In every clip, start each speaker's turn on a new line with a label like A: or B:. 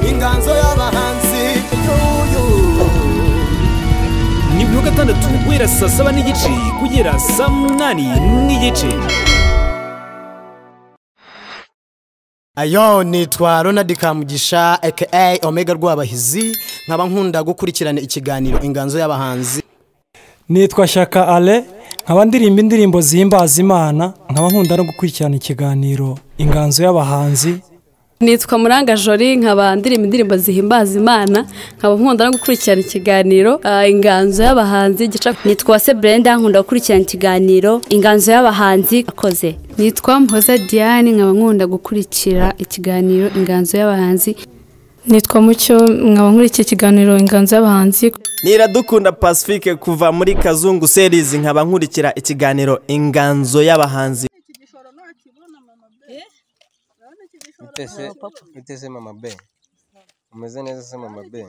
A: inganzo y'abahanzi y'uyu
B: ni mirongo itandatu guhera saa saba n'igice kugera saa munani n'igice
A: ayo nitwa ronald kamugisha aka omega rw'abahizi nkaba nkunda gukurikirana ikiganiro inganzo y'abahanzi
C: nitwa Shaka ale nkaba ndirimba indirimbo zihimbaza imana nkaba nkunda no gukurikirana ikiganiro inganzo y'abahanzi
D: nitwa muranga jori nkaba ndirimba indirimbo zihimbaza imana nkaba nkunda no gukurikirana ikiganiro ah, inganzo y'abahanzi gica
E: nitwa se brenda nkunda gukurikirana ikiganiro inganzo y'abahanzi akoze
F: nitwa mpoza diane nkaba nkunda gukurikira ikiganiro inganzo y'abahanzi
G: nitwa mucyo mwaba muri iki kiganiro inganzo y'abahanzi
H: niradukunda pacifique kuva muri kazungu serizi nkaba nkurikira ikiganiro inganzo y'abahanzi
I: Mutese, mutese mama be. Umeze neza se mama be.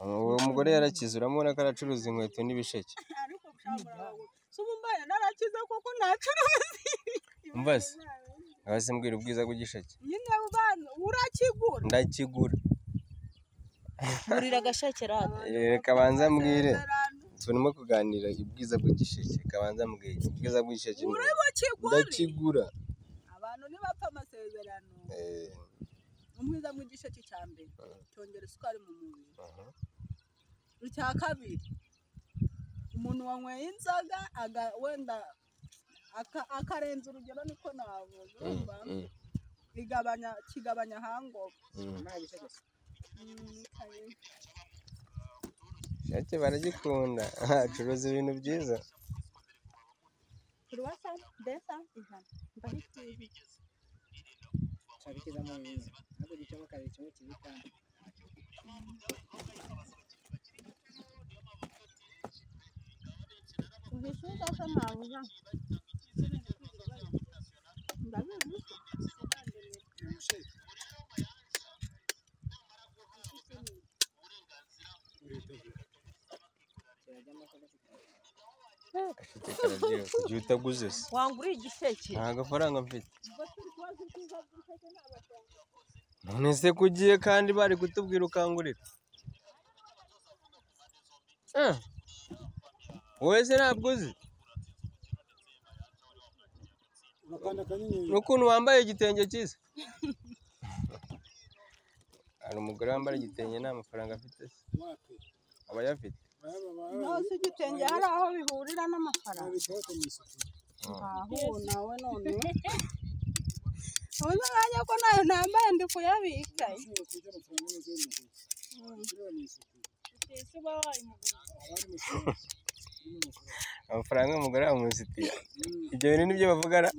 I: Uwo mugore yarakize uramubona ko aracuruza inkweto n'ibisheke. Umva se? Ngaho se mbwira ubwiza bw'igisheke. Ndakigura.
J: ngurira agashake rada
I: Eh, Kabanza mbwire. Turimo kuganira ubwiza bw'igisheke. Kabanza mbwire ubwiza bw'igisheke. ni- Ndakigura.
K: abantu ntibapfa amasezerano
I: Eh,
K: umwiza mu gisheke cya mbere cyongera isukari mu mubiri icya kabiri umuntu wanyweye inzoga aga- wenda aka- akarenza urugero niko navuga urumva? igabanya kigabanya hangover Mm, kare.
I: Igisheke baragikunda. Acuruza ibintu byiza.
K: Kuruwasa mbesa ijana ndahitije uhishuza ko nabuja ndabizi
I: Karabyibuka. Jya utaguze se.
J: wangurira igisheke
I: Nta gafaranga mfite. None se ko ugiye kandi bari kutubwira ukangurira? Eh, Wowe se ntabwo uzi? N'ukuntu wambaye igitenge cyiza? Hari umugore wambaye igitenge nta mafaranga afite se? Aba ayafite?
K: nose igitenge hari aho bihurira n'amafaranga aho ubu nawe none uzi mwanya ko nayo nambaye ndi kuyabika
I: Amafaranga umugore yamusitiye. Ibyo bintu nibyo bavuga ra?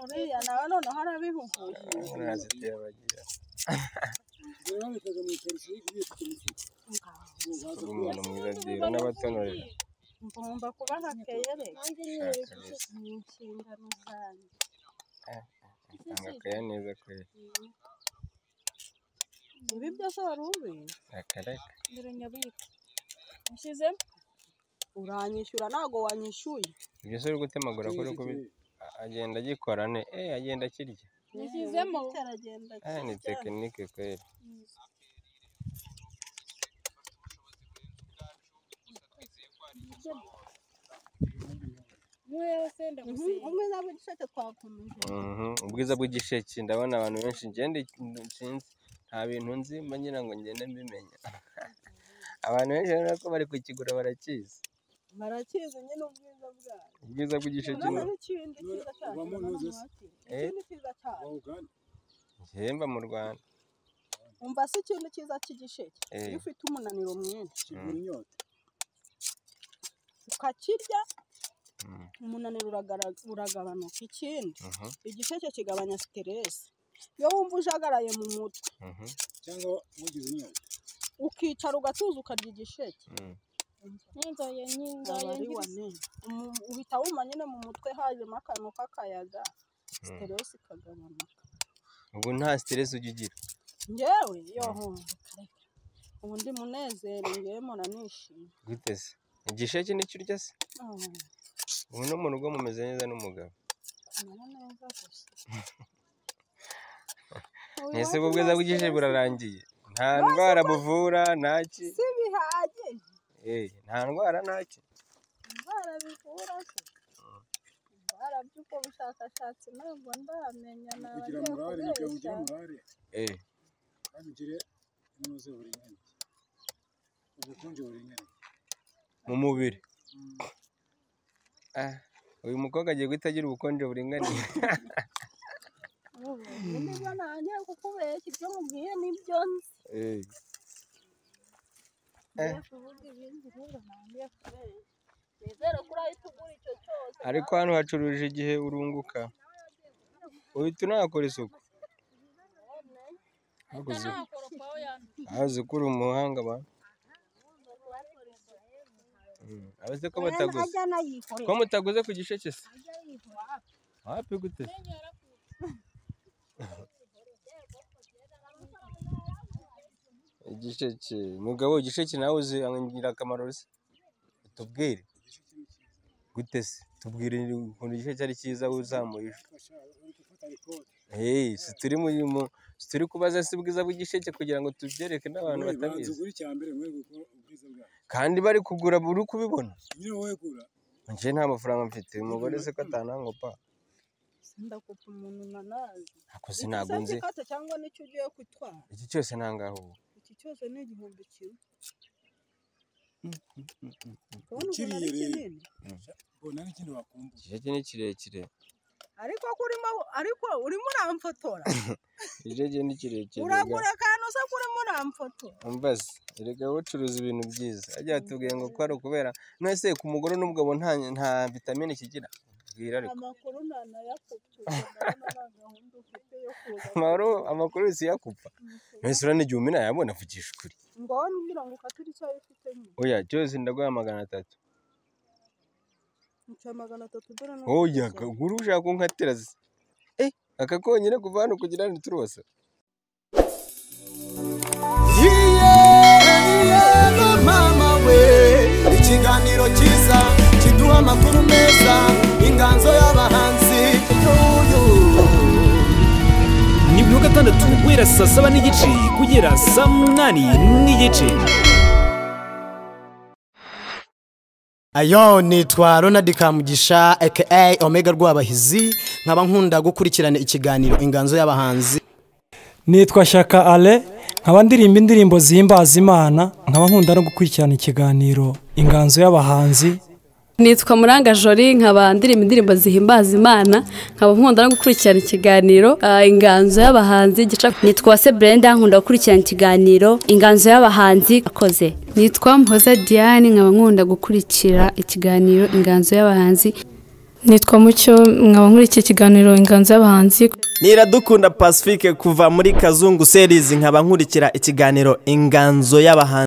K: uriya nawe none harabihuguye
I: Urazitiye abagira. Uri umuntu mwiza byeyi uranabatonore.
K: ngomba kuba hakeyere
I: kabisa.
K: ni inshingano zanjye
I: Tanga akaya neza kweli.
K: ibi byose wari ubizi
I: Akareka.
K: biranyabika ushyizemo uranyishyura ntabwo wanyishyuye
I: Ibyo se uri gutemagura kuri kubi agenda agikora ne eh agenda akirya.
K: yashyizemo aragenda
I: Eh ni tekinike kweli.
K: umwiza w'igisheke twakomeje
I: Mhm. Ubwiza bw'igisheke ndabona abantu benshi ngende nsinzi nta bintu nzi mba ngira ngo ngende mbimenya. Abantu benshi urabona ko bari kukigura barakizi.
K: barakizi nyine ubwiza bwayo
I: Ubwiza bw'igisheke
K: noneho
I: ni
K: ikindi cyiza cyacu urabona
I: Eh?
K: ikindi cyiza cyacu
I: gihemba mu Rwanda.
K: umva se ikintu cyiza cy'igisheke
I: Eh.
K: iyo ufite umunaniro mwinshi
I: Mm.
K: ukakirya
I: Mm.
K: umunaniro uragara- uragabanuka ikindi
I: Mhm.
K: igisheke kigabanya siteresi iyo wumva ujagaraye mu mutwe
I: Mhm.
K: ukicara ugatuza ukarya igisheke
I: Mm.
K: n'inzoye n'inzoye uhita wuma nyine mu mutwe hajemo akantu k'akayaga siteresi ikagabanuka
I: Ubu nta stress ujya ugira.
K: ngewe yoho ubu ndi munezero ngewe mpora nishimye
I: Gute se? Igisheke nicyo urya se?
K: Ah,
I: Ubu no mu rugo mumeze neza n'umugabo.
K: kumera neza gusa
I: ese ubwo bwiza bw'igisheke burarangiye nta ndwara buvura ntaki
K: si bihagije
I: Eh, nta ndwara ntaki
K: indwara bivura se indwara by'ubwo bushakashatsi ntabwo ndamenya
L: kugira murare
K: nabagiye
L: kugira ngo ugire
K: kubeshya
L: murare
I: Eh,
L: kandi ugire umuze buringaniye ubukonje buringaniye
I: mu mubiri Ah, uyu mukobwa agiye guhita agira ubukonje buringaniye
K: ubu niba nanjye kukubeshya ibyo mubwiye nibyo nzi
I: Eh,
K: ngiye kuvuga ibindi rero ntangiye kubeshya nizere ko urahita ugura icyo cyose
I: ariko hano hacuruje igihe urunguka uhita unahakora isuku Hakoze- hazi ko uri umuhanga ba Mm, abaze ko bataguze
K: ajya anayikorera
I: ko mutaguze ku gisheke se wapi gute se? igisheke mugabo igisheke nawe uzi ingirakamaro se tubwire gute se tubwire ukuntu igisheke ari cyiza uzamuye ejo hey si turi mu mu- si turi kubaza si bwiza bw'igisheke kugira ngo tubyereke n'abantu
L: Wowe banza
I: batabizi
L: ugure icya mbere mwe gukora ubwiza bwawe
I: kandi bari kugura buri kubibona
L: nyine wowe gura
I: njye nta mafaranga mfite uyu mugore se ko atantango pa
K: ndakupa umuntu nanazi
I: Akoze ntabwo nzi
K: ikata cyangwa n'icyo ugiye gutwara
I: iki cyose nta ngaho ubu
K: iki cyose ni igihumbi kimwe kubona umuntu
L: ukiriye
K: ari
L: rero
K: kinini
L: mbona n'ikindi wakumva
I: igisheke ni kirekire
K: ariko ko urimo ariko urimo uramfotora
I: igisheke ni kirekire
K: uragura akantu usa ko urimo uramfotora
I: ambaza erega wowe ucuruza ibintu byiza ajya tubwiye ngo ko ari ukubera none se ku mugore n'ubwo abo nta nta vitamine kigira bwira ariko
K: amakuru ntanayakupfuye ndabona nta gahunda ufite yo kuza
I: amahoro amakuru yose yakupfa none se urabona igihe umena yabona vugisha ukuri
K: ngo ngira ngo ukatire icyo wari ufite nyine
I: oya cyose ndaguha magana atatu
K: nshyira magana atatu dore no
I: oya gura ushaka kunkatira se eh aka konyine kuva hano kugera hano turose
A: yego mama we ikiganiro cyiza kiduha amakuru meza inganzo y'abahanzi
B: ni mirongo itandatu guhera saa saba n'igice kugera saa munani n'igice
A: ayo nitwa ronald kamugisha aka omega rw'abahizi nkaba nkunda gukurikirana ikiganiro inganzo y'abahanzi
C: nitwa shaka ale nkaba ndirimba indirimbo zihimbaza imana nkaba nkunda no gukurikirana ikiganiro inganzo y'abahanzi
D: nitwa muranga jori nkaba ndirimba indirimbo zihimbaza imana nkaba nkunda no gukurikirana ikiganiro ah, inganzo y'abahanzi gica
E: nitwa se brenda nkunda gukurikirana ikiganiro inganzo y'abahanzi akoze
F: nitwa mpoza diane nkaba nkunda gukurikira ikiganiro inganzo y'abahanzi
G: nitwa mucyo nkaba nkurikiye ikiganiro inganzo y'abahanzi
H: niradukunda pacifique kuva muri kazungu series nkaba nkurikira ikiganiro inganzo y'abahanzi